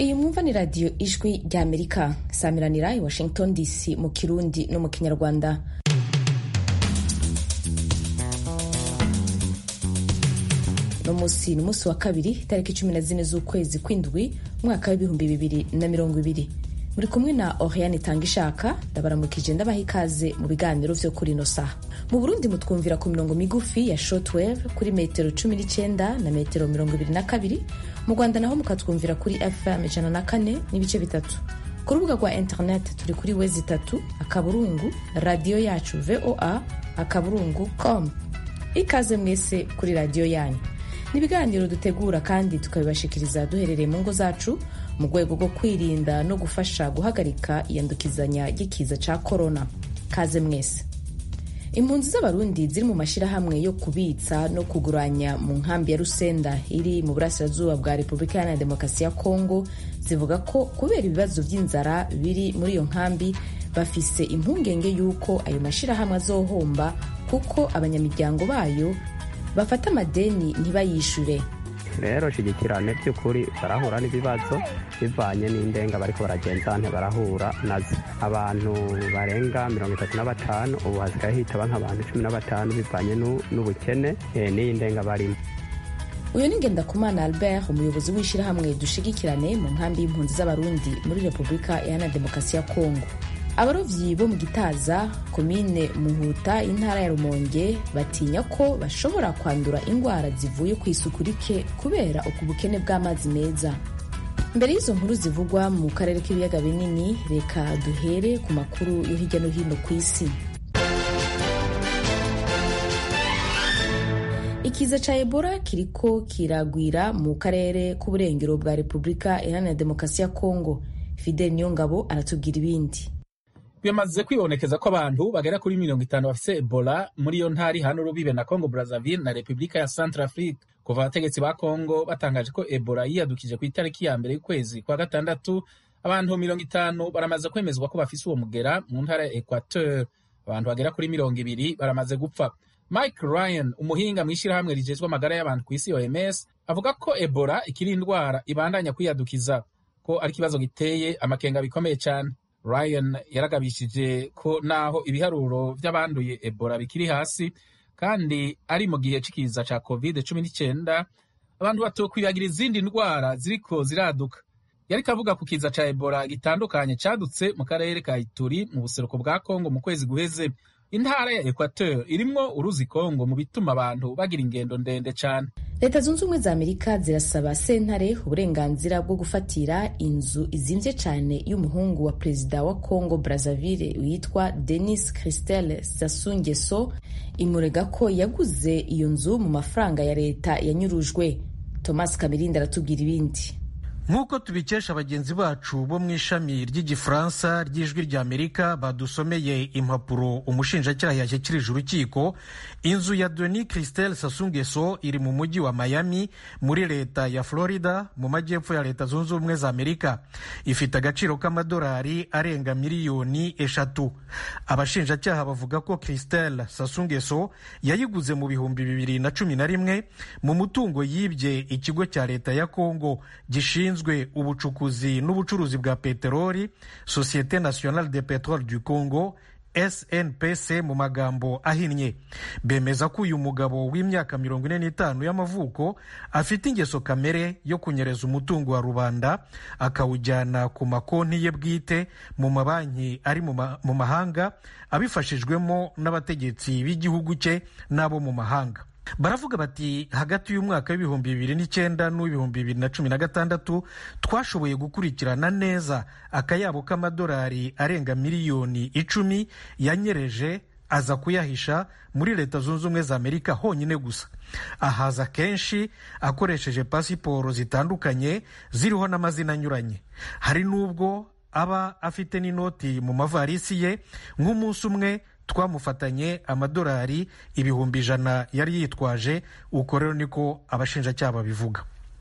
iyi mwumva ni radiyo ijwi rya amerika samiranira i washington dc mu kirundi no mu kinyarwanda no munsi ni umunsi wa kabiri itariki cumi na zine z'ukwezi kw'indwi umwaka w'ibihumbi bibiri na mirongo ibiri muri kumwe na oriane tanga ishaka ndabaramukije ndabaha ikaze mu biganiro vyo kuri ino saha mu burundi mutwumvira ku mirongo migufi ya shortwave kuri metero cumi n'icyenda na metero mirongo ibiri na kabiri mu rwanda naho mukatwumvira kuri fm ijana na kane n'ibice bitatu ku rubuga rwa internet turi kuri wezi itatu akaburungu radiyo yacu voa akaburungu com ikaze mwese kuri radiyo yanyu ni ibiganiro dutegura kandi tukabibashikiriza duherereye mu ngo zacu mu rwego rwo kwirinda no gufasha guhagarika iyandukizanya ry'ikiza ca korona kaze mwese impunzi z'abarundi ziri mu mashyirahamwe yo kubitsa no kuguranya mu nkambi ya rusenda iri mu burasirazuba bwa repubulika iharanira demokarasi ya kongo zivuga ko kubera ibibazo by'inzara biri muri iyo nkambi bafise impungenge y'uko ayo mashyirahamwe azohomba kuko abanyamuryango bayo bafata amadeni ntibayishure rero shigikirane by'ukuri barahura n'ibibazo bivanye n'indenga bariko baragenza barahura nazo abantu barenga mirongo itatu na batanu ubu hasigaye hitaba nk'abantu cumi na batanu bivanye n'ubukene n'iyi ndenga barimo uyu ni ngendakumana albert umuyobozi w'ishyirahamwe dushigikirane mu nkambi y'impunzi z'abarundi muri repubulika iharanira demokarasi ya kongo abarovyi bo mu gitaza komine muhuta intara ya rumonge batinya ko bashobora kwandura indwara zivuye ku isuku rike kubera uku bukene bw'amazi meza mbere y'izo nkuru zivugwa mu karere k'ibiyaga binini reka duhere ku makuru yo hirya no hino ku isi ikiza ca ebola kiriko kiragwira mu karere k'uburengero bwa repubulika iharanira demokarasi ya kongo fidel niyongabo aratubwira ibindi bimaze kwibonekeza ko abantu bagera kuri mirongo itanu bafise ebola muri iyo ntari hano urubibe na congo brazzaville na repubulika ya centrafrique kuva abategetsi ba congo batangaje ko ebola yiyadukije ku itariki ya mbere y'ukwezi kwa gatandatu abantu mirongo itanu baramaze kwemezwa ko bafise uwo mugera mu ntara ya equateur abantu bagera kuri mirongo ibiri baramaze gupfa mike ryan umuhinga mu ishyirahamwe rijejwe amagara y'abantu ku isi oms avuga ko ebola ikiri indwara ibandanya kwiyadukiza ko ari ikibazo giteye amakenga bikomeye cyane ryan yaragabishije ko naho ibiharuro by'abanduye ebola bikiri hasi kandi ari mu gihe c'ikiza ca covid cumi n'icyenda abantu batokwibagira izindi ndwara ziriko ziraduka yariko avuga ku kiza ca ebola gitandukanye cadutse mu karere ka ituri mu buseruko bwa kongo mu kwezi guheze intara ya equateur irimwo uruzi kongo mu bituma abantu bagira ingendo ndende cane leta zunze ubumwe za amerika zirasaba sentare uburenganzira bwo gufatira inzu izimvye cane y'umuhungu wa perezida wa congo brazzaville witwa denis christel sassou nguesso imurega ko yaguze iyo nzu mu mafaranga ya leta yanyurujwe thomas kamirindi aratubwira ibindi nk'uko tubikesha bagenzi bacu bo mu ishami ry'igifaransa ry'ijwi rya amerika badusomeye impapuro umushinjacyaha yashyikirije urukiko inzu ya doni christel sasungeso iri mu mujyi wa miami muri leta ya florida mu majyepfo ya leta zunze ubumwe za amerika ifite agaciro k'amadolari arenga miliyoni eshatu abashinjacyaha bavuga ko christel sasungeso yayiguze mu bihumbi bibiri na cumi na rimwe mu mutungo yibye ikigo cya leta ya kongo gishinzwe ubucukuzi n'ubucuruzi bwa peteroli societe nationale de petrole du congo snpc mu magambo ahinnye bemeza ko uyu mugabo w'imyaka mirongo ine n'itanu y'amavuko afite ingeso kamere yo kunyereza umutungo wa rubanda akawujyana ku makonti ye bwite mu mabanki ari mu mahanga abifashijwemo n'abategetsi b'igihugu cye n'abo mu mahanga baravuga bati hagati y'umwaka w'ibihumbi bibiri n'icyenda n'uw'ibihumbi bibiri na cumi na gatandatu twashoboye gukurikirana neza akayabo k'amadolari arenga miliyoni icumi yanyereje aza kuyahisha muri leta zunze ubumwe za amerika honyine gusa ahaza kenshi akoresheje pasiporo zitandukanye ziriho n'amazina anyuranye hari n'ubwo aba afite n'inoti mu mavarisi ye nk'umunsi umwe twamufatanye amadolari ibihumbi ijana yari yitwaje uko rero niko abashinjacyaha babivuga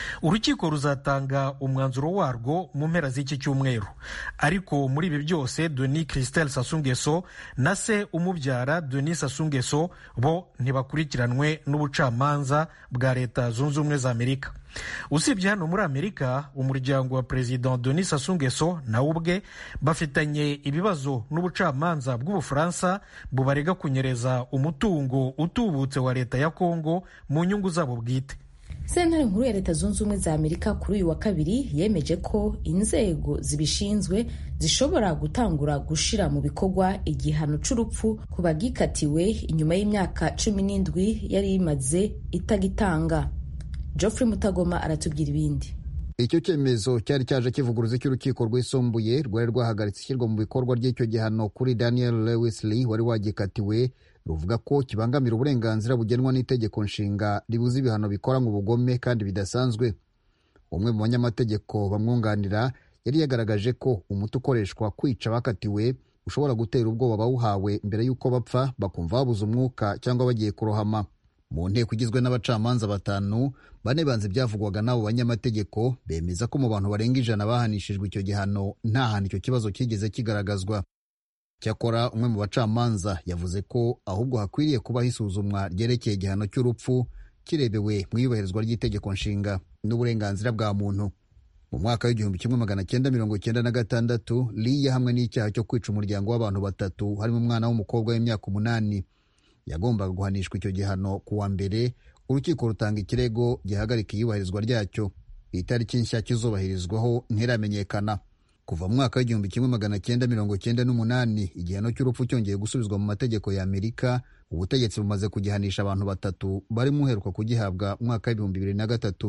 urukiko ruzatanga umwanzuro warwo mu mpera z'iki cyumweru ariko muri ibi byose denis christel sasungeso na se umubyara denis sasungeso bo ntibakurikiranwe n'ubucamanza bwa leta zunze ubumwe za amerika usibye hano muri amerika umuryango wa perezida denis sasungeso nawe ubwe bafitanye ibibazo n'ubucamanza bw'ubufaransa bubarega kunyereza umutungo utubutse wa leta ya kongo mu nyungu zabo bwite sentare nkuru ya leta zunze ubumwe za amerika kuri uyu wa kabiri yemeje ko inzego zibishinzwe zishobora gutangura gushira mu bikorwa igihano c'urupfu ku bagikatiwe inyuma y'imyaka cumi n'indwi yari imaze itagitanga geoffrey mutagoma aratubwira ibindi icyo cyemezo cyari cyaje kivuguruza cy'urukiko rwisumbuye rwari rwahagaritse ishyirwa mu bikorwa ry'icyo gihano kuri daniel lewis lee wari wagikatiwe ruvuga ko kibangamira uburenganzira bugenwa n'itegeko nshinga ribuza ibihano bikora mu bugome kandi bidasanzwe umwe mu banyamategeko bamwunganira yari yagaragaje ko umuti ukoreshwa kwica abakatiwe ushobora gutera ubwoba abawuhawe mbere y'uko bapfa bakumva babuze umwuka cyangwa bagiye kurohama mu nteko igizwe n'abacamanza batanu bane banze ibyavugwaga n'abo banyamategeko bemeza ko mu bantu barenga ijana bahanishijwe icyo gihano nta hantu icyo kibazo kigeze kigaragazwa cyakora umwe mu bacamanza yavuze ko ahubwo hakwiriye kubaho isuzumwa ryerekeye igihano cy'urupfu kirebewe mu iyubahirizwa ry'itegeko nshinga n'uburenganzira bwa muntu mu mwaka w'igihumbi kimwe magana cyenda mirongo cyenda na gatandatu lee yahamwe n'icyaha cyo kwica umuryango w'abantu batatu harimo umwana w'umukobwa w'imyaka umunani yagombaga guhanishwa icyo gihano ku wa mbere urukiko rutanga ikirego gihagarika iyubahirizwa ryacyo itariki nshya kizubahirizwaho ntiramenyekana kuva mu mwaka w'igihumbi kimwe magana cyenda mirongo cyenda n'umunani igihano cy'urupfu cyongeye gusubizwa mu mategeko ya amerika ubutegetsi bumaze kugihanisha abantu batatu barimo uheruka kugihabwa mu mwaka w'ibihumbi bibiri na gatatu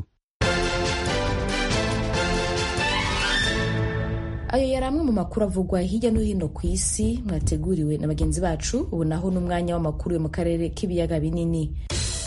ayo yari amwe mu makuru avugwa hirya no hino ku isi mwateguriwe na bagenzi bacu ubu naho n'umwanya w'amakuru yo mu karere k'ibiyaga binini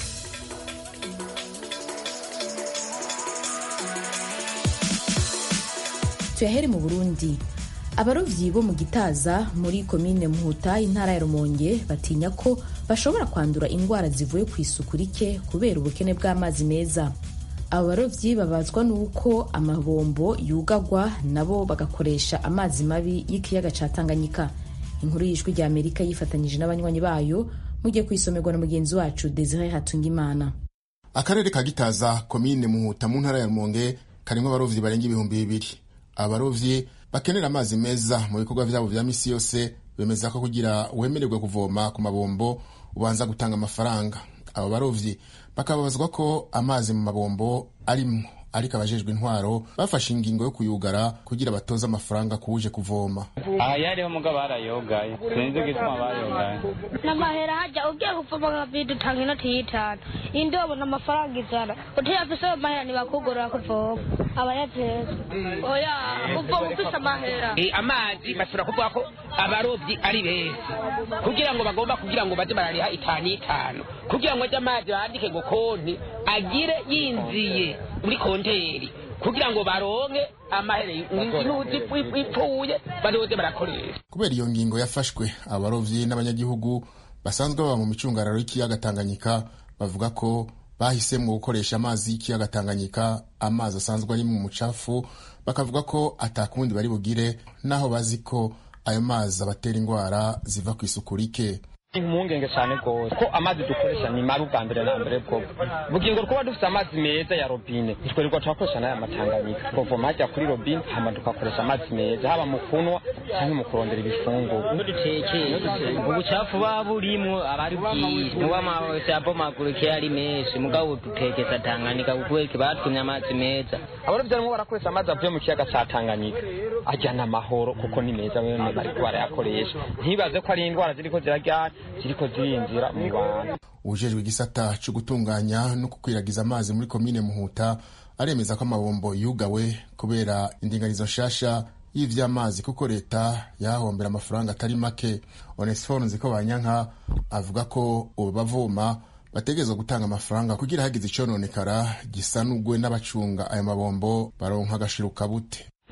tuyahere mu burundi abarovyi bo mu gitaza muri komine muhuta intara ya rumonge batinya ko bashobora kwandura indwara zivuye ku isuku rike kubera ubukene bw'amazi meza abo barovyi babazwa n'uko amabombo yugagwa nabo bagakoresha amazi mabi y'ikiyaga ca tanganyika inkuru y'ijwi rya amerika yifatanyije n'abanywanyi bayo mugiye kuyisomerwa na mugenzi wacu desire hatungimana akarere ka gitaza komine muhuta mu ntara ya rumonge karimwo abarovyi barenga ibihumbi bibiri abarovyi bakenera amazi meza mu bikorwa vyabo vya misi yose bemeza ko kugira wemererwe kuvoma ku mabombo ubanza gutanga amafaranga abo barovyi bakababazwa ko amazi mu mabombo arimwo ariko abajejwe intwaro bafashe ingingo yo kuyugara kugira batoze amafaranga kuwuje kuvoma aha yariho mugabo barayogaye sinzi igituma bayogaye n'amahera hajya ugiye kuvoma nka bidi utanga inoti y'itanu indobo n'amafaranga ijana utayafise ayo mahera ntibakugorora kuvoma abayateza oya uvoma ufise amahera amazi bashobora kuvuga ko abarobyi ari beza kugira ngo bagomba kugira ngo baze barariha itanu itanu kugira ngo ajye amazi bandike ngo konti agire yinziye muri konteri kugira ngo baronke amahera inuzi ipfuye baroze barakoresha kubera iyo ngingo yafashwe abarovyi n'abanyagihugu basanzwe baba mu micungararo y'ikiyaga tanganyika bavuga ko bahisemwo gukoresha amazi y'ikiyaga tanganyika amazi asanzwe ari mu mucafu bakavuga ko atakundi bari bugire naho bazi ko ayo mazi abatera indwara ziva ku isuku rike impungenge cyane rwose ko amazi dukoresha ni mabi ubwa mbere na mbere bwo bugingo kuba dufite amazi meza ya robine twirirwa turakoresha n'aya matanganyika twavoma hajya kuri robine hama tugakoresha amazi meza haba mu kunywa cyangwa mu kurondera ibifunguro dutekeye ubucafu buba burimo aba ari bwinshi muba amabose abomagurike ari menshi mugabo dutekeza tanganyika kuko batumye amazi meza abarobyi barimo barakoresha amazi avuye mu kiyaga cya tanganyika ajyana amahoro kuko ni meza bene bariko barayakoresha ntibaze ko ari indwara ziriko zirajyana ziriko zirinjira mu bantu ujejwe igisata cyo gutunganya no gukwiragiza amazi muri komine muhuta aremeza ko amabombo yugawe kubera indinganizo nshasha y'ivy'amazi kuko leta yahombera amafaranga atari make onesiforo nziko banyanka avuga ko ubu bavoma bategerezwa gutanga amafaranga kugira hagize icononekara gisanugwe n'abacunga ayo mabombo baronka agashiruka bute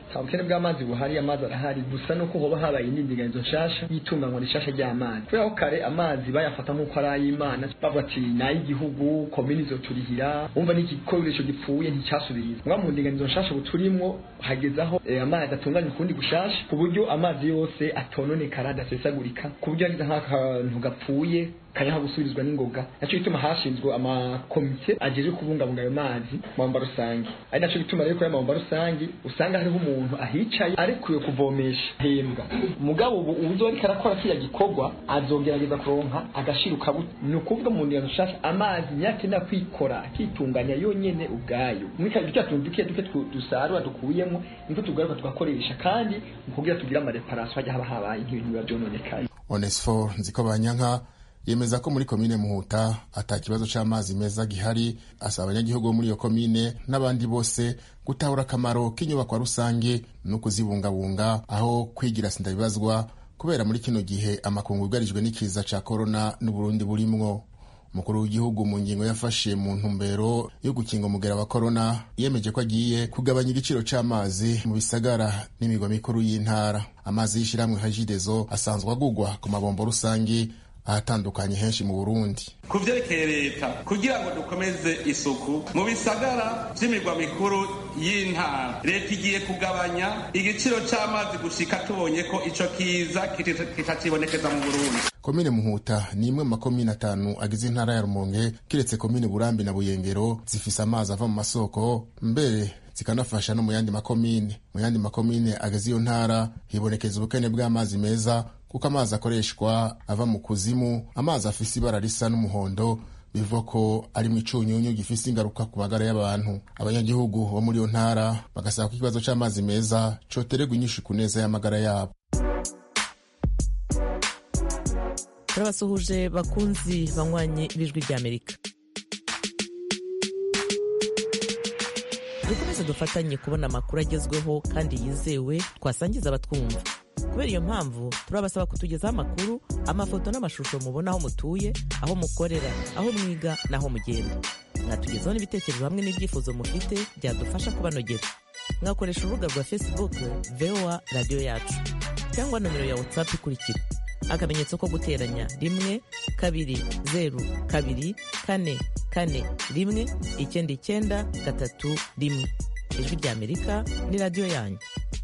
nta bukene bw'amazi buhari amazi arahari gusa nuko hoba habaye indinganizo nshasha y'itunganywa rishasha ry'amazi kubera ko kare amazi bayafata nk'uko ari ay'imana bavuga ati ni ay'igihugu komini izoturihira umva n'igikoresho gipfuye nticyasubiriza mwa mu ndinganizo nshasha ubu turimwo hageze aho eh, amazi atunganywa ukundi gushasha ku buryo amazi yose atononekara adasesagurika ku buryo hageze nk'akantu gapfuye kanyaha gusubirizwa n'ingoga naco gituma hashinzwe amakomite ajejwe kubungabunga ayo mazi mu mabomba rusange ari naco gituma rero kuri ayo mabomba rusange usanga hariho umuntu ahicaye arekuye kuvomesha hembwa mugabo ubu uzo ariko arakora kiriya gikorwa azogerageza kuronka agashiruka ni ukuvuga mu ndingano nshasha amazi nyakenera kwikora akitunganya yonyene ubwayo mwika ibyo tuntu duke duke twu- dusarura dukuyemo niko tugaruka tugakoresha kandi mu kugira tugire amareparasiyo hajya haba habaye nk'ibintu biba byononekaye onesifo nziko banyanka yemeza ko muri komine muhuta ata kibazo c'amazi meza gihari asaba abanyagihugu bo muri iyo komine n'abandi bose gutahura akamaro k'inyubakwa rusange no kuzibungabunga aho kwigira sindabibazwa kubera muri kino gihe amakungu yugarijwe n'ikiza ca korona n'uburundi burimwo umukuru w'igihugu mu ngingo yafashe mu ntumbero yo gukinga umugera wa korona yemeje ko agiye kugabanya igiciro c'amazi mu bisagara n'imigwa mikuru y'intara amazi y'ishirahamwe hajidezo asanzwe agugwa ku mabombo rusange ahatandukanye henshi mu burundi ku vyerekeye leta kugira ngo dukomeze isuku mu bisagara vy'imirwa mikuru y'intara leta igiye kugabanya igiciro c'amazi gushika tubonye ko ico kiza kitacibonekeza mu burundi komine muhuta ni imwe mu makomine atanu agize intara ya rumonge kiretse komine burambi na buyengero zifise amazi ava mu masoko mbere zikanafasha no mu yandi makomine mu yandi makomine agize iyo ntara hibonekeza ubukene bw'amazi meza kuko amazi akoreshwa ava mu kuzimu amazi afise ibara risa n'umuhondo bivuga ko ari mu icunyunyu gifise ingaruka ku magara y'abantu abanyagihugu bo muri iyo ntara bagasaba ko ikibazo c'amazi meza cotererwa inyishu ku neza y'amagara yabo turabasuhuje bakunzi banywanyi b'ijwi ry'amerika dukomeze dufatanye kubona amakuru agezweho kandi yizewe twasangiza abatwumva kubera iyo mpamvu turabasaba kutugezaho amakuru amafoto n'amashusho mubona aho mutuye aho mukorera aho mwiga n'aho mugenda mwatugezaho n'ibitekerezo hamwe n'ibyifuzo mufite byadufasha kubanogera mwakoresha urubuga rwa facebook voa radiyo yacu cyangwa nomero ya whatsapp ikurikira akamenyetso ko guteranya rimwe kabiri zeru kabiri kane kane rimwe icyenda icyenda gatatu rimwe ijwi ry'amerika ni radiyo yanyu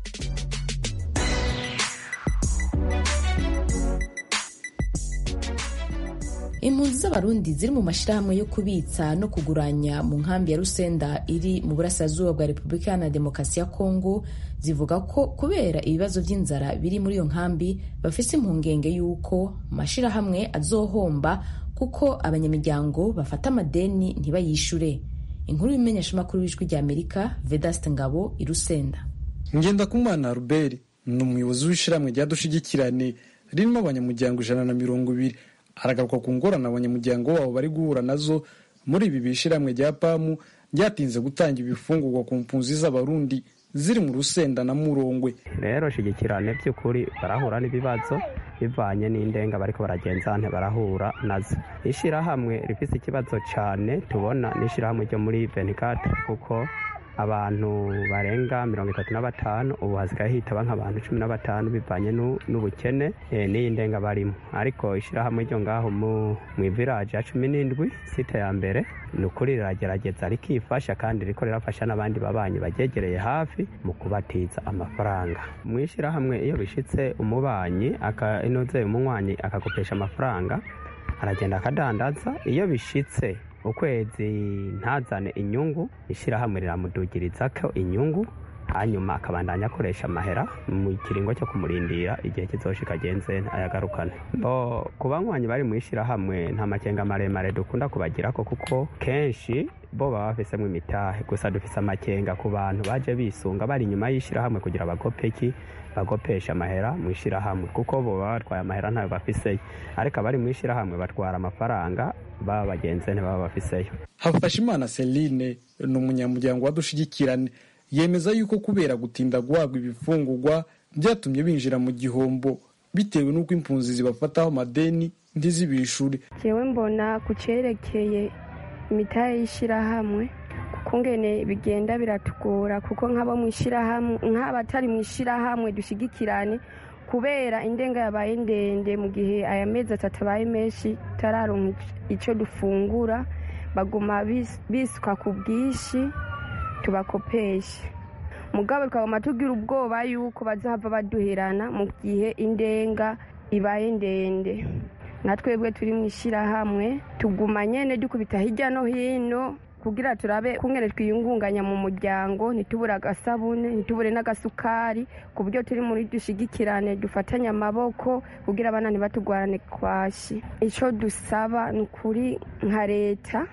impunzi z'abarundi ziri mu mashyirahamwe yo kubitsa no kuguranya mu nkambi ya rusenda iri mu burasirazuba bwa repubulika iharanira demokarasi ya kongo zivuga ko kubera ibibazo by'inzara biri muri iyo nkambi bafise impungenge y'uko amashyirahamwe azohomba kuko abanyamuryango bafata amadeni ntibayishure inkuru y'imenyeshamakuru w'ijwi ry'amerika vedaste ngabo i rusenda ngendakumana ruberi ni umuyobozi w'ishyirahamwe rya dushigikirane ririmo abanyamuryango ijana na mirongo ibiri aragaruka ku ngorane abanyamuryango wabo bari guhura nazo muri ibi bishyirahamwe rya pamu ryatinze gutanga ibifungurwa ku mpunzi z'abarundi ziri mu rusenda na murongwe rero shigikirane by'ukuri barahura n'ibibazo bivanye n'indenga bariko baragenzante barahura nazo ishyirahamwe rifise ikibazo cyane tubona n'ishyirahamwe ryo muri venikate kuko abantu barenga mirongo itatu na batanu ubu hasigaye hitaba nk'abantu cumi na batanu bivanye n'ubukene n'iyi ndenga barimo ariko ishyirahamwe ryo ngaho mu iviraje ya cumi n'indwi site ya mbere ni ukuri riragerageza rikifasha kandi riko rirafasha n'abandi babanyi bagegereye hafi mu kubatiza amafaranga mu ishyirahamwe iyo bishitse umubanyi inoze umunywanyi akakopesha amafaranga aragenda akadandaza iyo bishitse ukwezi ntazane inyungu ishyirahamwe riramudugiriza ko inyungu hanyuma akabandanya akoresha amahera mu kiringo cyo kumurindira igihe kizoshika agenze ayagarukane bo ku banywanyi bari mu ishyirahamwe nta makenga maremare dukunda kubagira ko kuko kenshi bo baba bafisemo imitahe gusa dufise amakenga ku bantu baje bisunga bari inyuma y'ishyirahamwe kugira bagopeki bagopesha amahera mu ishyirahamwe kuko bo baba batwaye amahera ntayo bafiseyo ariko abari mu ishyirahamwe batwara amafaranga baba bagenzi ntibaba bafiseyo hafashimana celine ni umunyamuryango wadushigikirane yemeza yuko kubera gutinda guhabwa ibifungurwa byatumye binjira mu gihombo bitewe n'uko impunzi zibafataho amadeni ntizibishure jewe mbona ku cerekeye imitahe y'ishyirahamwe kungene bigenda biratugora kuko nk'abo mu ishyirahamwe nk'abatari mu ishyirahamwe dushyigikirane kubera indenga yabaye ndende mu gihe aya mezi atatu abaye menshi turaronka icyo dufungura baguma bisuka ku bwinshi tubakopeshe mugabo tukaguma tugira ubwoba yuko bazahava baduherana mu gihe indenga ibaye ndende nka twebwe turi mu ishyirahamwe tuguma nyine dukubita hirya no hino kugira turabe kungene twiyungunganya mu muryango ntitubure agasabune ntitubure n'agasukari ku buryo turi muri dushigikirane dufatanye amaboko kugira abana ntibatugwarane kwashi icyo dusaba ni ukuri nka leta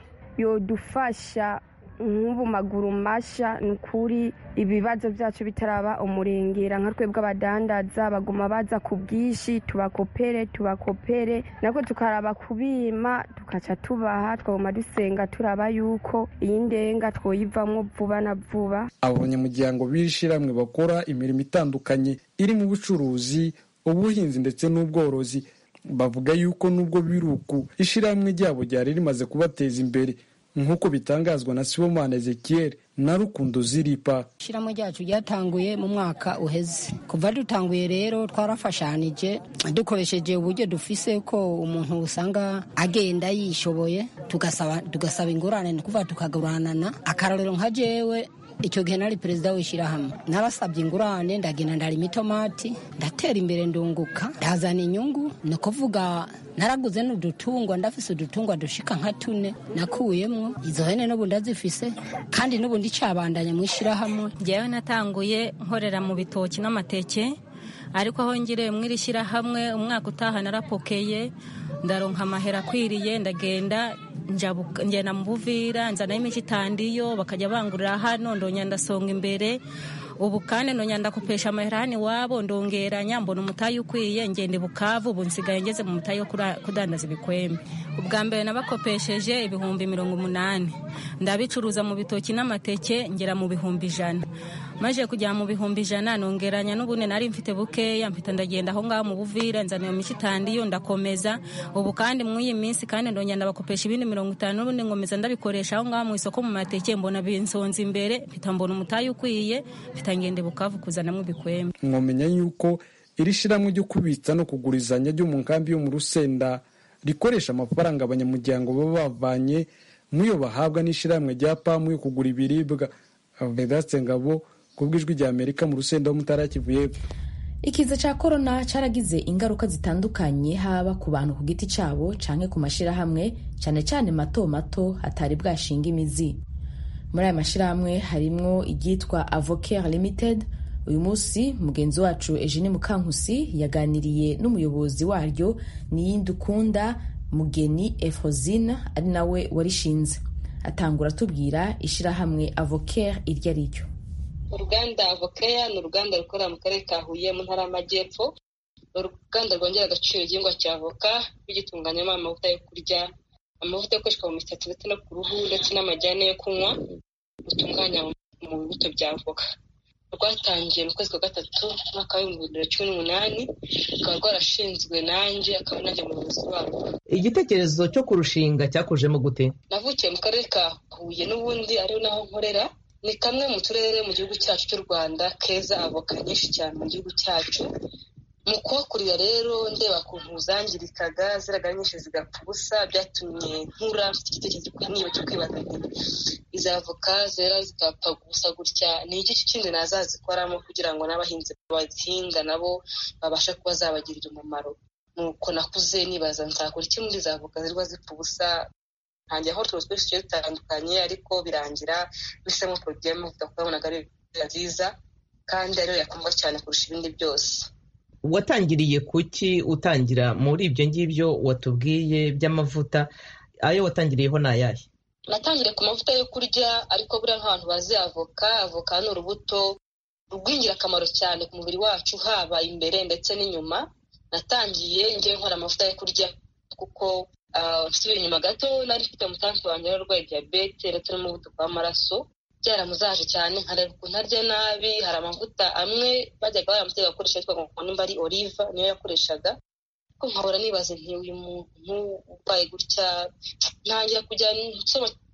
yodufasha nk'ubu maguru mashya ni ukuri ibibazo byacu bitaraba umurengera nka twebwe abadandaza baguma baza ku bwinshi tubakopere tubakopere nako tukaraba kubima tukaca tubaha twaguma dusenga turaba yuko iyi ndenga twoyivamo vuba na vuba abo banyamuryango b'ishyirahamwe bakora imirimo itandukanye iri mu bucuruzi ubuhinzi ndetse n'ubworozi bavuga yuko nubwo biruku ishyirahamwe ryabo ryari rimaze kubateza imbere nk'uko bitangazwa na sibomana ezekiel na rukundo ziripa ishyirahamwe ryacu ryatanguye mu mwaka uheze kuva dutanguye rero twarafashanije dukoresheje uburyo dufise ko umuntu usanga agenda yishoboye tugasaba ingurane ni kuvuga tukaguranana akarorero nka jewe icyo gihe nari perezida w'ishyirahamwe narasabye ingurane ndagenda ndarima itomati ndatera imbere ndunguka ndazana inyungu ni ukuvuga naraguze n'udutungwa ndafise udutungwa dushika nka tune nakuyemwo izo hene n'ubu ndazifise kandi n'ubu ndicabandanya mu ishyirahamwe njyewe natanguye nkorera mu bitoki n'amateke ariko aho ngiriye mw'iri shyirahamwe umwaka utaha narapokeye ndaronka amahera akwiriye ndagenda ngenda mu buvira nzanayo imico itandiyo bakajya bangurira hano ndonya ndasonga imbere ubu kandi ndonya ndakopesha amahera hano iwabo ndongeranya mbona umutayi ukwiye ngenda bukavu ubu nsigaye ngeze mu mutayi wo kudandaza ibikwembe ubwa mbere nabakopesheje ibihumbi mirongo umunani ndabicuruza mu bitoki n'amateke ngera mu bihumbi ijana maze kujya mu bihumbi ijana nongeranya n'ubundi nari mfite bukeya mpita ndagenda aho ngaho mu buvira nzana iyo mico itandiyo ndakomeza ubu kandi muri iyi minsi kandi ndongera ndabakopesha ibindi mirongo itanu n'ubundi nkomeza ndabikoresha aho ngaho mu isoko mu mateke mbona binsonza imbere mpita mbona umutayi ukwiye mpita ngende bukavu kuzanamo ibikwembe mwamenya yuko iri shyirahamwe ryo kubitsa no kugurizanya ryo mu nkambi yo mu rusenda rikoresha amafaranga abanyamuryango baba bavanye muyo bahabwa n'ishyirahamwe rya pamu yo kugura ibiribwa vedaste ngabo ku bw'ijwi rya amerika mu rusenda ho mutara kivu y'epfo ikiza cya korona cyaragize ingaruka zitandukanye haba ku bantu ku giti cyabo canke ku mashyirahamwe cyane cyane mato mato hatari bwashinga imizi muri aya mashyirahamwe harimwo iryitwa avocare limited uyu munsi mugenzi wacu eugene mukankusi yaganiriye n'umuyobozi waryo niyindukunda mugeni efrosine ari nawe warishinze atangura atubwira ishyirahamwe avocare iryo ari ryo uruganda avokeya ni uruganda rukorera mu karere ka huye mu ntara y'amajyepfo ni uruganda rwongera agaciro igihingwa cya avoka rugitunganyamo amavuta yo kurya amavuta akoreshwa mu misatsi ndetse no ku ruhu ndetse n'amajyane yo kunywa rutunganya mu bibuto bya avoka rwatangiye mu kwezi kwa gatatu umwaka w'ibihumbi bibiri na cumi n'umunani rukaba rwarashinzwe nanjye akaba nanjye umuyobozi warwo igitekerezo cyo kurushinga cyakujemo gute navukiye mu karere ka huye n'ubundi ariho naho nkorera ni kamwe mu turere mu gihugu cyacu cy'u rwanda keza avoka nyinshi cyane mu gihugu cyacu mu kuhakurira rero ndeba ukuntu zangirikaga ziraga nyinshi zigapfa ubusa byatumye nkura mfite igitekerezo niba cyo kwibaza nti izi avoka zera zigapfa gusa gutya ni iki kindi nazazikoramo kugira ngo n'abahinzi bazihinga nabo babashe kuba zabagirira umumaro nuko nakuze nibaza nzakora iki muri izi avoka zirwa zipfa ubusa ntangira aho tuzi twinshi tugiye dutandukanye ariko birangira bisemo poroduwi y'amavuta kuko nabonaga ari nziza kandi ariyo yakumva cyane kurusha ibindi byose watangiriye kuki utangira muri ibyo ngibyo watubwiye by'amavuta ayo watangiriyeho ni ayahe natangiriye ku mavuta yo kurya ariko buriya nk'abantu bazi avoka avoka ni urubuto rw'ingirakamaro cyane ku mubiri wacu haba imbere ndetse n'inyuma natangiye ngewe nkora amavuta yo kurya kuko nsubira inyuma gato nari mfite umutansi wanjye warwaye diyabete ndetse n'umuvuduko w'amaraso byaramuzaje cyane nkareba ukuntu arya nabi hari amavuta amwe bajyaga baramutega gukoresha yitwa ngo nimba ari oliva niyo yakoreshaga ko nkahora nibaza nti uyu muntu urwaye gutya ntangira kujya nsoma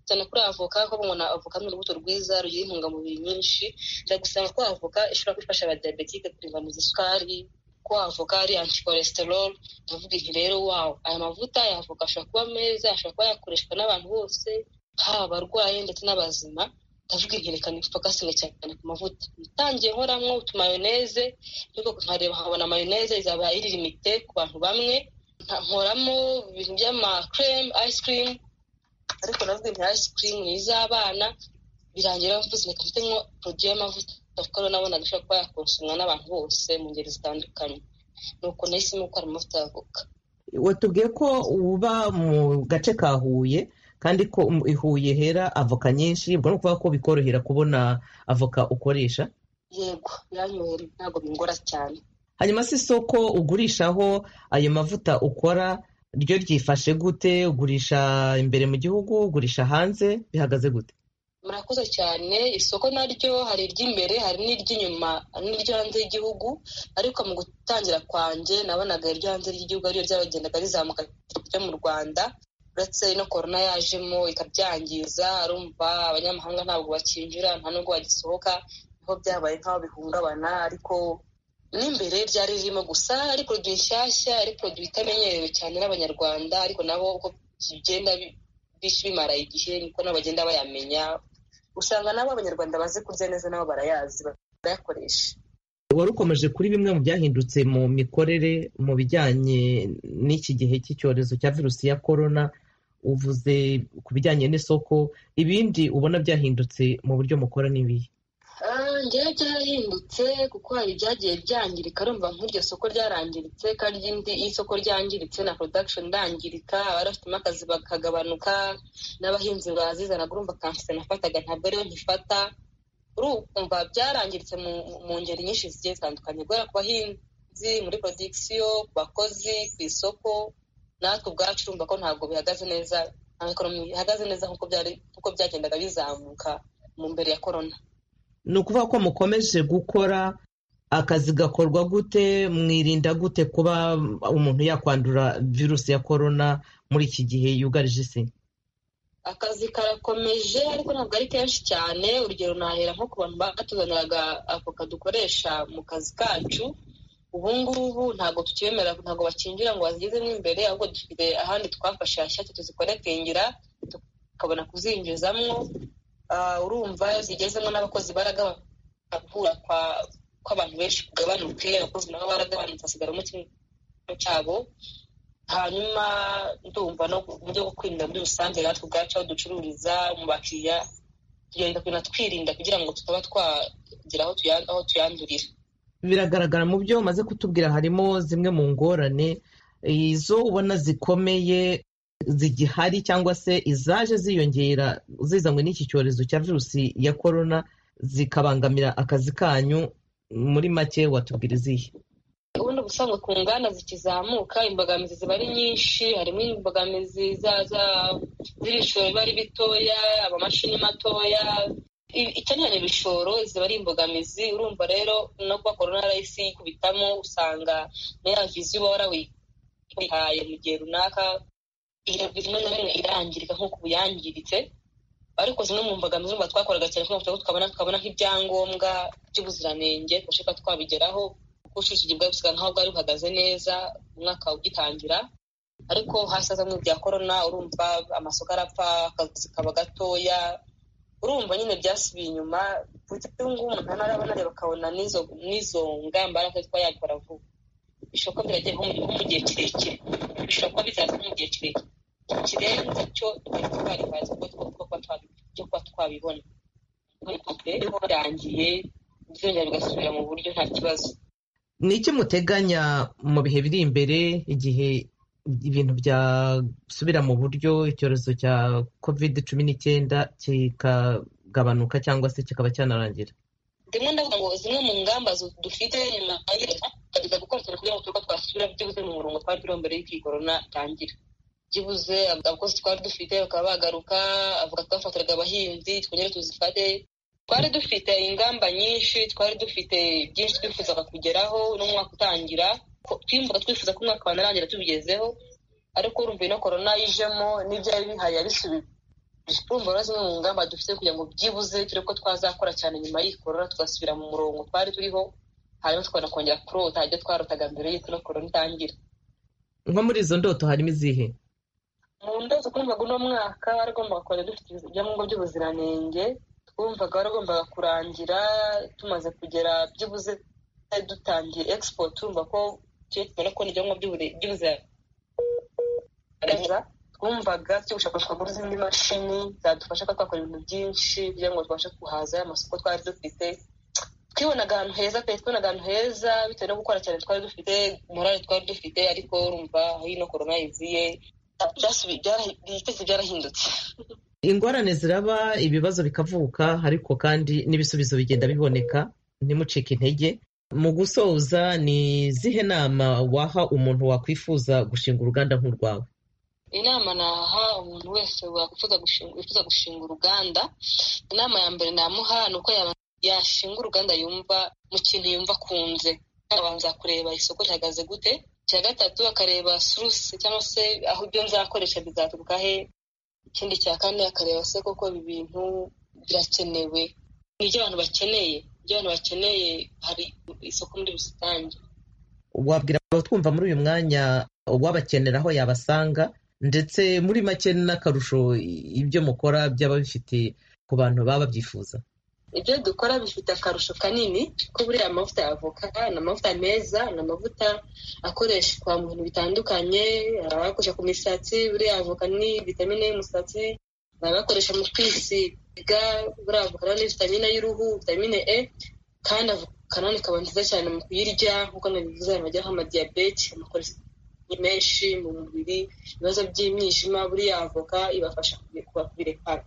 cyane kuri avoka ko umuntu avoka ni urubuto rwiza rugira intungamubiri nyinshi ndagusanga ko avoka ishobora gufasha abadiyabetike kuringaniza isukari ko avoka ari anticholesterol ndavuga nti rero wawo aya mavuta ya avoka ashobora kuba meza ashobora kuba yakoreshwa n'abantu bose haba abarwayi ndetse n'abazima ndavuga nti reka nifokasinge cyane ku mavuta natangiye nkoramwo utumayoneze ariko nkareba nkabona mayoneze izaba iri limite ku bantu bamwe nkoramo ibintu by'ama creme ice cream ariko navuga nti ice cream ni iz'abana birangira mvuze reka mfitemo produit y'amavuta kuko rero nabona ashobora kuba yakonsomwa n'abantu bose mu ngeri zitandukanye nuko nahisemo gukora amavuta y'avoka watubwiye ko uba mu gace ka huye kandi ko i huye hera avoka nyinshi ubwo ni ukuvuga ko bikorohera kubona avoka ukoresha yego biranyohera ntabwo bingora cyane hanyuma si isoko ugurishaho ayo mavuta ukora ryo ryifashe gute ugurisha imbere mu gihugu ugurisha hanze bihagaze gute murakoze cyane isoko naryo hari iry'imbere hari n'iry'inyuma n'iryo hanze y'igihugu ariko mu gutangira kwanjye nabonaga iryo hanze ry'igihugu ariyo ryagendaga rizamuka ryo mu rwanda uretse no korona yajemo ikabyangiza arumva abanyamahanga ntabwo bakinjira nta nubwo bagisohoka niho byabaye nk'aho bihungabana ariko n'imbere byari ririmo gusa ari poroduwi nshyashya ari poroduwi itamenyerewe cyane n'abanyarwanda ariko nabo uko bigenda bimara igihe niko nabo bagenda bayamenya usanga nabo abanyarwanda bazi kurya neza nabo barayazi barayakoresha wari ukomeje kuri bimwe mu byahindutse mu mikorere mu bijyanye n'iki gihe cy'icyorezo cya virusi ya korona uvuze ku bijyanye n'isoko ibindi ubona byahindutse mu buryo mukora n'ibihe ngewe byarahindutse kuko hari ibyagiye byangirika rumva nk'iryo soko ryarangiritse kandi iyo isoko ryangiritse na production ndangirika abari bafitemo akazi bakagabanuka n'abahinzi bazizana urumva kansite nafataga ntabwo ariyo nkifata urumva byarangiritse mu ngeri nyinshi zigiye zitandukanye guhera ku bahinzi muri production ku bakozi ku isoko natwe ubwacu urumva ko ntabwo bihagaze neza nta ekonomi ihagaze neza nk'uko byagendaga bizamuka mu mbere ya korona ni ukuvuga ko mukomeje gukora akazi gakorwa gute mwirinda gute kuba umuntu yakwandura virusi ya korona muri iki gihe yugarije isi akazi karakomeje ariko ntabwo ari kenshi cyane urugero nahera nko ku bantu batuzaniraga avoka dukoresha mu kazi kacu ubu ngubu ntabwo tukibemera ntabwo bakinjira ngo bazigezemo imbere ahubwo dufite ahandi twafashe hashyashya tuzikonetingira tukabona kuzinjizamo urumva zigezemo n'abakozi baragabura kw'abantu benshi kugabanuke abakozi nabo baragabanutse hasigaramo kimwe cyabo hanyuma ndumva no mu buryo bwo kwirinda muri rusange natwe ubwacu aho ducururiza mu bakiriya tugenda kugenda twirinda kugira ngo tutaba twagera aho tuyandurira biragaragara mu byo umaze kutubwira harimo zimwe mu ngorane izo ubona zikomeye zigihari cyangwa se izaje ziyongera zizanywe n'iki cyorezo cya virusi ya korona zikabangamira akazi kanyu muri make watubwira izihe ubundi ubusanzwe ku nganda zikizamuka imbogamizi ziba ari nyinshi harimo imbogamizi z'ibishoro biba ari bitoya amamashini matoya ikeneye ibishoro ziba ari imbogamizi urumva rero no kuba korona yarahise yikubitamo usanga na ya viziyo uba warawihaye mu gihe runaka rimwe na rimwe irangirika nk'uko ubu yangiritse ariko zimwe mu mbogamizi urumva twakoraga cyane kugira ngo tukabona tukabona nk'ibyangombwa by'ubuziranenge tubashe kuba twabigeraho kuko ubucuruzi bwari busigaye nk'aho bwari buhagaze neza umwaka ugitangira ariko hasi hazamo ibya korona urumva amasoko arapfa akazi kaba gatoya urumva nyine byasubiye inyuma ubu ngubu umuntu arabona areba akabona n'izo ngamba ariko kuba yabikora vuba bishobora kuba biragiye nko mu gihe kirekire bishobora kuba bizaza nko mu gihe kirekire kirenze cyo twari twaribaza cyo kuba twabibona rero birangiye byongera bigasubira mu buryo nta kibazo ni iki muteganya mu bihe biri imbere igihe ibintu byasubira mu buryo icyorezo cya kovide cumi n'icyenda kikagabanuka cyangwa se kikaba cyanarangira rimwe ndavuga ngo zimwe mu ngamba dufite nyuma tukagerageza gukora cyane kugira ngo turiko twasubira byibuze mu murongo twari turiho mbere y'uko iyi korona itangira byibuze abakozi twari dufite bakaba bagaruka avuga twafatiraga abahinzi twongere tuzifate twari dufite ingamba nyinshi twari dufite byinshi twifuzaga kugeraho n'umwaka utangira twiyumvaga twifuza ko umwaka wanarangira tubigezeho ariko urumva ino korona yijemo n'ibyari bihari yabisubiye urumva rero zimwe mu ngamba dufite kugira ngo byibuze turi ko twazakora cyane nyuma y'iyi korona tugasubira mu murongo twari turiho hanyuma tukabona kongera kurota ibyo twarotaga mbere y'uko ino korona itangira nko muri izo ndoto harimo izihe mu ndoto twumvaga uno mwaka waragombaga kongera dufite ibyangombwa by'ubuziranenge twumvaga waragombaga kurangira tumaze kugera byibuze dutangiye expo tumva ko tugiye tubona kubona ibyangombwa by'ubuziranenge twumvaga turi gushakashwa muri zindi mashini zadufasha kuba twakora ibintu byinshi kugira ngo tubashe guhaza amasoko twari dufite twibonaga ahantu heza pe twibonaga ahantu heza bitewe no gukora cyane twari dufite morale twari dufite ariko urumva aho ino korona yiziye ibitezi byarahindutse ingorane ziraba ibibazo bikavuka ariko kandi n'ibisubizo bigenda biboneka ntimucike intege mu gusoza ni zihe nama waha umuntu wakwifuza gushinga uruganda nk'urwawe inama naha umuntu wese wakwifuza gushinga uruganda inama ya mbere namuha ni uko yashinga uruganda yumva mu kintu yumva akunze abanza kureba isoko rihagaze gute icya gatatu akareba surusi cyangwa se aho ibyo nzakoresha bizaturuka he ikindi cya kane akareba se koko ibi bintu birakenewe ni ibyo abantu bakeneye ibyo abantu bakeneye hari isoko muri rusange wabwira abatwumva muri uyu mwanya uwabakenera aho yabasanga ndetse muri make n'akarusho ibyo mukora byaba bifite ku bantu baba babyifuza ibyo dukora bifite akarusho kanini ko buriya amavuta ya avoka ni amavuta meza ni amavuta akoreshwa mu bintu bitandukanye hari abayakoresha ku misatsi buriya avoka ni vitamine y'umusatsi hari abayakoresha mu kwisiga buriya avoka ni vitamine y'uruhu vitamine e kandi avoka none ikaba nziza cyane mu kuyirya nk'uko nabivuze abantu bagira nk'amadiyabete amakolesteroli menshi mu mubiri ibibazo by'imyijima buriya avoka ibafasha kubirekara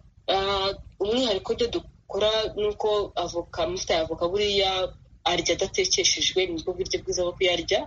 umwihariko byo dukora ni uko avoka amavuta ya avoka buriya arya adatekeshejwe ni bwo buryo bwiza bwo kuyarya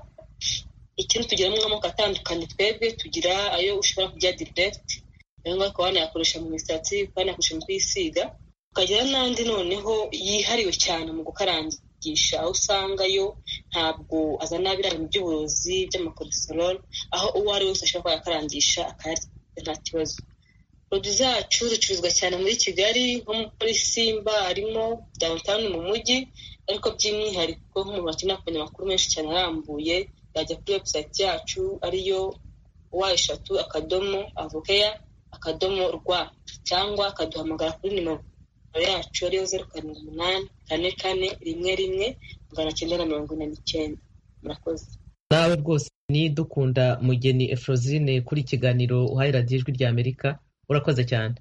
ikindi tugiramo amoko atandukanye twebwe tugira ayo ushobora kurya diregiti ayo ngayo ukaba wanayakoresha mu misatsi ukaba wanayakoresha mu kwisiga ukagira n'andi noneho yihariwe cyane mu gukarangisha aho usanga yo ntabwo azana biriya bintu by'uburozi by'amakolesterol aho uwo ari we wese ashobora kuba yakarangisha akayarya nta kibazo poroduwi zacu zicuruzwa cyane muri kigali nko muri simba harimo downtown mu mujyi ariko by'umwihariko nk'umuntu bakenera kumenya amakuru menshi cyane arambuye yajya kuri webusayiti yacu ariyo wa eshatu akadomo avokeya akadomo rwa cyangwa akaduhamagara kuri nimero yacu ariyo zeru karindwi umunani kane kane rimwe rimwe magana cyenda na mirongo ine n'icyenda murakoze nawe rwose ni dukunda mugeni efrozine kuri ikiganiro uhaye radiyo ijwi rya amerika urakoze cyane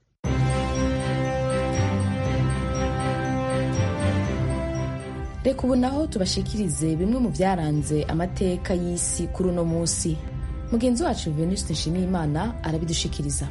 reka ubu naho tubashikirize bimwe mu byaranze amateka y'isi kuri uno munsi mugenzi wacu venuste nshimiyimana arabidushikiriza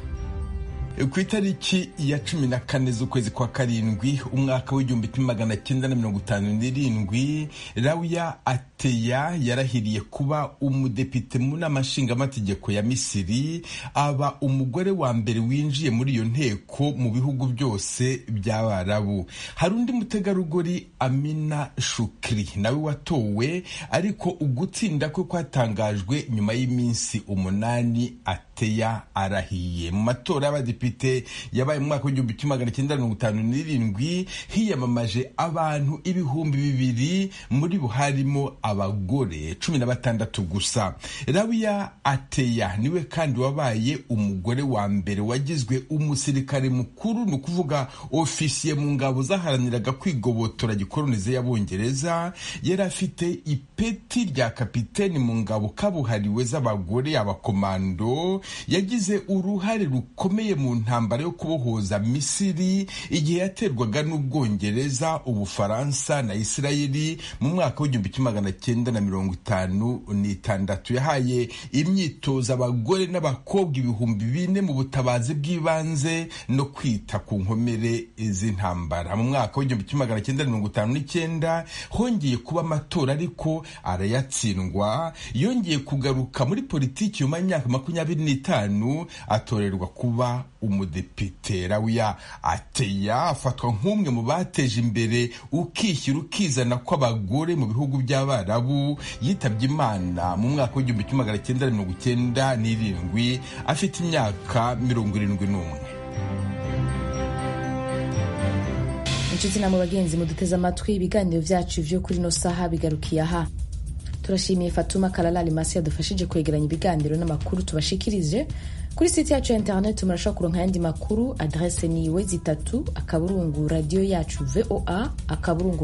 ku itariki ya cumi na kane z'ukwezi kwa karindwi umwaka w'igihumbi kimwe magana cyenda na mirongo itanu n'irindwi rawuya ateya yarahiriye kuba umudepite mu nama nshingamategeko ya misiri aba umugore wa mbere winjiye muri iyo nteko mu bihugu byose by'abarabu hari undi mutegarugori amina shukri nawe watowe ariko ugutsinda kwe kwatangajwe nyuma y'iminsi umunani ateya arahiye mu matora y'abadepite yabaye mu mwaka w'igihumbi kimwe magana cyenda mirongo itanu n'irindwi hiyamamaje abantu ibihumbi bibiri muri bo harimo abagore cumi na batandatu gusa rabiya ateya niwe kandi wabaye umugore wa mbere wagizwe umusirikare mukuru ni ukuvuga ofisiye mu ngabo zaharaniraga kwigobotora gikoronize y'abongereza yari afite ipeti rya kapiteni mu ngabo kabuhariwe z'abagore abakomando yagize uruhare rukomeye mu ntambara yo kubohoza misiri igihe yaterwaga n'ubwongereza ubufaransa na isirayeli mu mwaka w'igihumbi kimwe magana cyenda na mirongo itanu n'itandatu yahaye imyitozo abagore n'abakobwa ibihumbi bine mu butabazi bw'ibanze no kwita ku nkomere z'intambara mu mwaka w'igihumbi kimwe magana cyenda na mirongo itanu n'icyenda hongeye kuba amatora ariko arayatsindwa yongeye kugaruka muri politiki nyuma y'imyaka makumyabiri n'itanu atorerwa kuba umudepite rawiya ateya afatwa nk'umwe mu bateje imbere ukishyira ukizana kw'abagore mu bihugu by'abarabu yitabye imana mu mwaka w'igihumbi kimwe magana cyenda mirongo icyenda n'irindwi afite imyaka mirongo irindwi n'umwe inshuti namwe bagenzi muduteze amatwi ibiganiro vyacu vyo kuri no saha bigarukiye aha turashimiye fatuma kalala limasi yadufashije kwegeranya ibiganiro n'amakuru tubashikirije kuri site yacu ya internet murashobora kuronka ayandi makuru adrese ni wezi itatu akaburungu radiyo yacu voa akaburungu